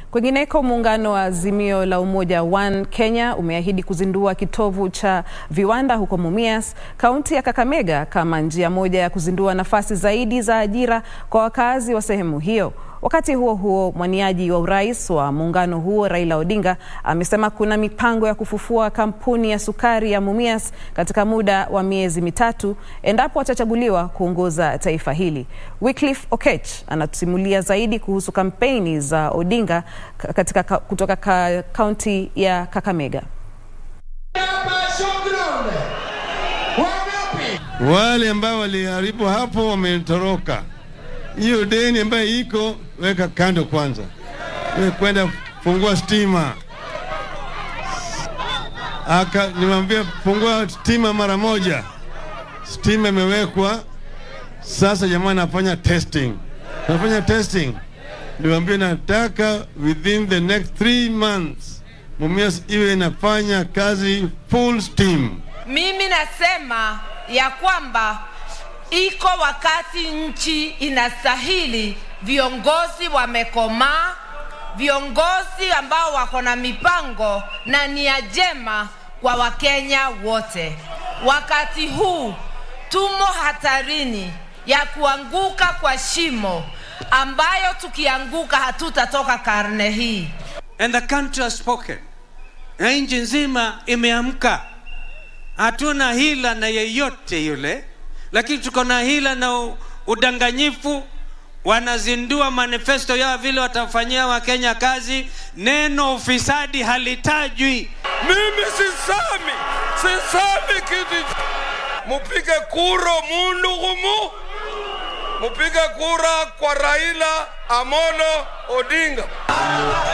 Kwingineko, muungano wa Azimio la Umoja One Kenya umeahidi kuzindua kitovu cha viwanda huko Mumias, kaunti ya Kakamega, kama njia moja ya kuzindua nafasi zaidi za ajira kwa wakazi wa sehemu hiyo. Wakati huo huo, mwaniaji wa urais wa muungano huo Raila Odinga amesema kuna mipango ya kufufua kampuni ya sukari ya Mumias katika muda wa miezi mitatu endapo atachaguliwa kuongoza taifa hili. Wycliffe Okech anatusimulia zaidi kuhusu kampeni za Odinga katika kutoka kaunti ya Kakamega. Wale ambao waliharibu hapo wametoroka. Hiyo deni ambayo iko weka kando kwanza, we kwenda fungua stima. Aka nimwambia fungua stima mara moja, stima imewekwa sasa. Jamaa anafanya testing, anafanya testing. Niwaambia nataka within the next three months Mumias iwe inafanya kazi full steam. Mimi nasema ya kwamba iko wakati nchi inastahili viongozi wamekomaa, viongozi ambao wako na mipango na nia njema kwa Wakenya wote. Wakati huu tumo hatarini ya kuanguka kwa shimo ambayo tukianguka hatutatoka karne hii. And the country has spoken. Na nchi nzima imeamka. Hatuna hila na yeyote yule lakini tuko na hila na udanganyifu. Wanazindua manifesto yao vile watafanyia Wakenya kazi, neno ufisadi halitajwi. Mimi sisami, sisami kitu. Mupige kura mundu gumu, mupige kura kwa Raila Amolo Odinga.